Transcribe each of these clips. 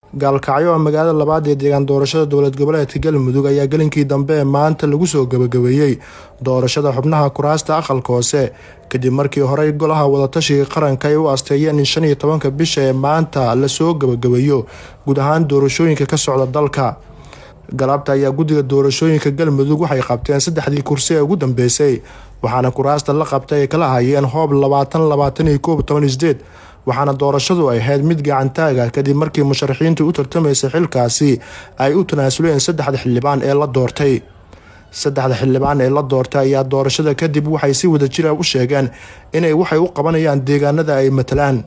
gaalkacyo oo magaalada labaad ee deegaan doorashada dowlad goboleedka galmudug ayaa gelinkii dambe ee maanta lagu soo gabagabeeyey doorashada xubnaha kuraasta aqalka hoose kadib markii horey golaha wadatashiga qaranka ay u asteeyeen in shan iyo tobanka bisha ee maanta lasoo gabagabeeyo guud ahaan doorashooyinka ka socda dalka galabta ayaa guddiga doorashooyinka galmudug waxay qabteen saddexdii kursi ee ugu dambeysay waxaana kuraasta la qabtay ay kala hayeen hoob labaatan labaatan iyo koob toban isdeed waxaana doorashadu ay ahayd mid gacantaaga kadib markii musharaxiintu u tartamaysay xilkaasi ay u tanaasuleen saddexda xildhibaan ee la doortay saddexda xildhibaan ee la doortay ayaa doorashada kadib waxay si wadajira u sheegeen inay waxay u qabanayaan deegaanada ay matalaan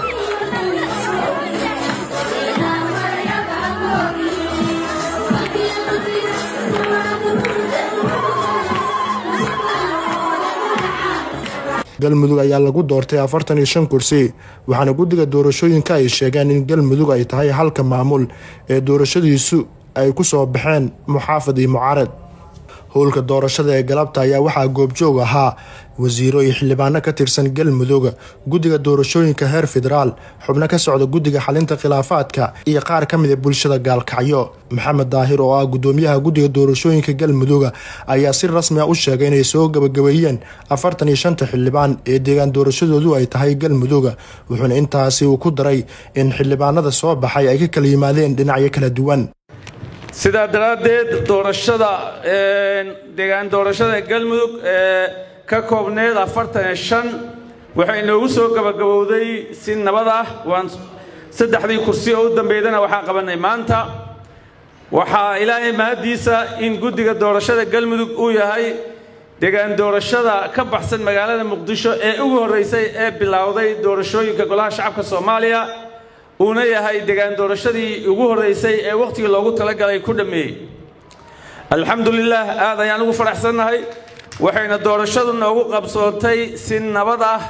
galmudug ayaa lagu doortay afartan iyo shan kursi waxaana guddiga doorashooyinka ay sheegeen in galmudug ay tahay halka maamul ee doorashadiisu ay ku soo baxeen muxaafad iyo mucaarad howlka doorashada ee galabta ayaa waxaa goobjoog ahaa wasiiro iyo xildhibaano ka tirsan galmudug guddiga doorashooyinka heer federaal xubno ka socda guddiga xalinta khilaafaadka iyo qaar ka mid a bulshada gaalkacyo maxamed daahir oo ah gudoomiyaha guddiga doorashooyinka galmudug ayaa si rasmi a u sheegay inay soo gabagabeeyeen afartan iyo shanta xildhibaan ee deegaan doorashadoodu ay tahay galmudug wuxuuna intaasi uu ku daray in xildhibaanada soo baxay ay ka kala yimaadeen dhinacyo kala duwan sidaa daraaddeed doorashada deegaan doorashada galmudug ee ka koobneed afartan iyo shan waxay inoogu soo gabagabowday si nabad ah waan saddexdii kursi oo u dambeydana waxaan qabannay maanta waxaa ilaahay mahaddiisa in guddiga doorashada galmudug uu yahay deegaan doorashada ka baxsan magaalada muqdisho ee ugu horraysay ee bilowday doorashooyinka golaha shacabka soomaaliya uuna yahay deegaan doorashadii ugu horraysay ee wakhtigii loogu talagalay ku dhammeeyey alxamdulilaah aad ayaan ugu faraxsannahay waxayna doorashadu noogu qabsoontay si nabad ah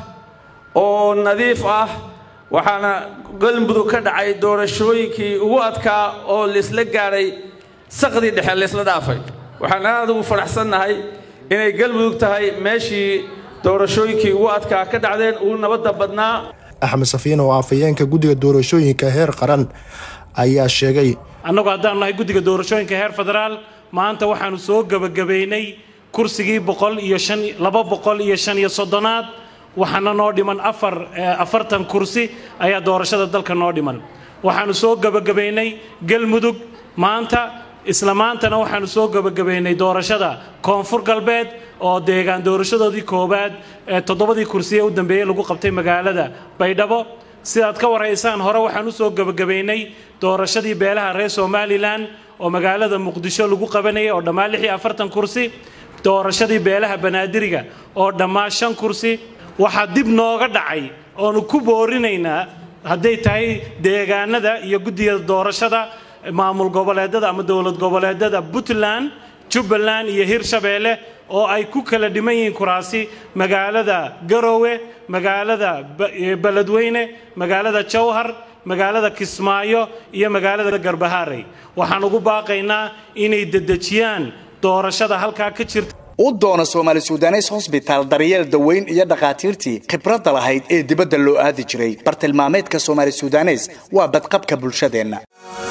oo nadiif ah waxaana galmudug ka dhacay doorashooyinkii ugu adkaa oo laisla gaadhay saqdii dhexe laysla dhaafay waxaan aad ugu faraxsannahay inay galmudug tahay meeshii doorashooyinkii ugu adkaa ka dhacdeen ugu nabadda badnaa axmed safiin oo afhayeenka guddiga doorashooyinka heer qaran ayaa sheegay annagu haddaanu nahay guddiga doorashooyinka heer federaal maanta waxaanu soo gebagabaynay kursigii boqol iyo shan laba boqol iyo shan iyo soddonaad waxaana noo dhiman afar afartan kursi ayaa doorashada dalka noo dhiman waxaanu soo gebagabaynay galmudug maanta isla maantana waxaanu soo gebagabaynay doorashada koonfur galbeed oo deegaan doorashadoodii koowaad ee toddobadii kursiye u dambeeyey lagu qabtay magaalada baydhabo sidaad ka warhaysaan hore waxaan u soo gebagabaynay doorashadii beelaha reer somalilan oo magaalada muqdisho lagu qabanayay oo dhammaan lix iyo afartan kursi doorashadii beelaha banaadiriga oo dhammaan shan kursi waxaa dib nooga dhacay oonu ku boorinaynaa hadday tahay deegaanada iyo guddiga doorashada maamul goboleedada ama dowlad goboleedada puntland jubbaland iyo hirshabeelle oo ay ku kala dhiman yihiin kuraasi magaalada garoowe magaalada beledweyne magaalada jawhar magaalada kismaayo iyo magaalada garbahaarey waxaan ugu baaqaynaa inay dedejiyaan doorashada halkaa ka jirta u doona soomaali sudanes hosbitaal daryeel daweyn iyo dhakhaatiirtii khibradda lahayd ee dibadda loo aadi jiray bartilmaameedka soomaali sudanes waa badqabka bulshadeenna